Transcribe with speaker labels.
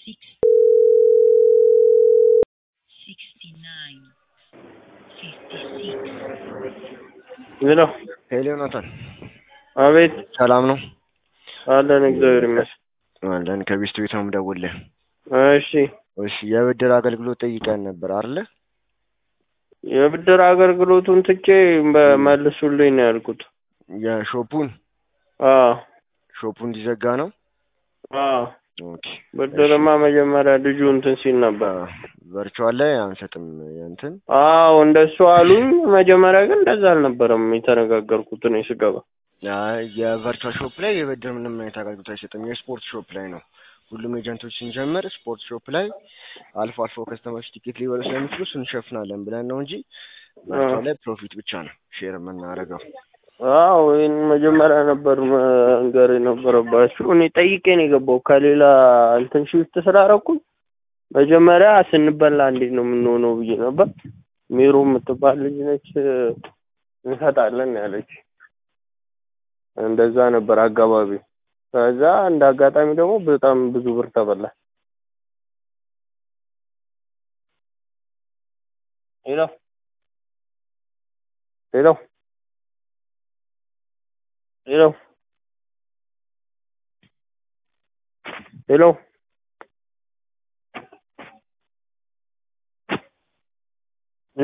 Speaker 1: six sixty-nine fifty-six
Speaker 2: ምን ነው?
Speaker 3: ሄሎ ዮናታን፣
Speaker 2: አቤት
Speaker 3: ሰላም ነው
Speaker 2: አለን። እግዚአብሔር ይመስገን።
Speaker 3: አለን። ከቤስት ቤት ነው የምደውልልህ።
Speaker 2: እሺ
Speaker 3: እሺ፣ የብድር አገልግሎት ጠይቀን ነበር አይደለ?
Speaker 2: የብድር አገልግሎቱን ትቼ በመልሱልኝ ነው ያልኩት።
Speaker 3: የሾፑን
Speaker 2: አዎ
Speaker 3: ሾፑ እንዲዘጋ ነው።
Speaker 2: አዎ
Speaker 3: ኦኬ።
Speaker 2: ብድርማ መጀመሪያ ልጁ እንትን ሲል ነበር።
Speaker 3: ቨርቹዋል ላይ አንሰጥም እንትን
Speaker 2: አዎ እንደሱ አሉኝ። መጀመሪያ ግን እንደዛ አልነበረም የተነጋገርኩት እኔ ስገባ።
Speaker 3: አይ፣ የቨርቹዋል ሾፕ ላይ የብድር ምንም አይነት አገልግሎት አይሰጥም። የስፖርት ሾፕ ላይ ነው ሁሉም ኤጀንቶች ስንጀምር ስፖርት ሾፕ ላይ አልፎ አልፎ ከስተመሮች ቲኬት ሊበሉ ስለሚችሉ እሱን እንሸፍናለን ብለን ነው እንጂ ቨርቹዋል ላይ ፕሮፊት ብቻ ነው ሼር የምናደርገው።
Speaker 2: አዎ ይህን መጀመሪያ ነበር መንገር የነበረባችሁ። እኔ ጠይቄ ነው የገባው ከሌላ እንትን ሽፍት ስላደረኩኝ መጀመሪያ ስንበላ እንዴት ነው የምንሆነው ብዬ ነበር። ሚሩ የምትባል ልጅ ነች እንሰጣለን ያለች። እንደዛ ነበር አጋባቢ። ከዛ እንደ አጋጣሚ ደግሞ በጣም ብዙ ብር ተበላ። ሄሎ ሄሎ ሄሎ ሄሎ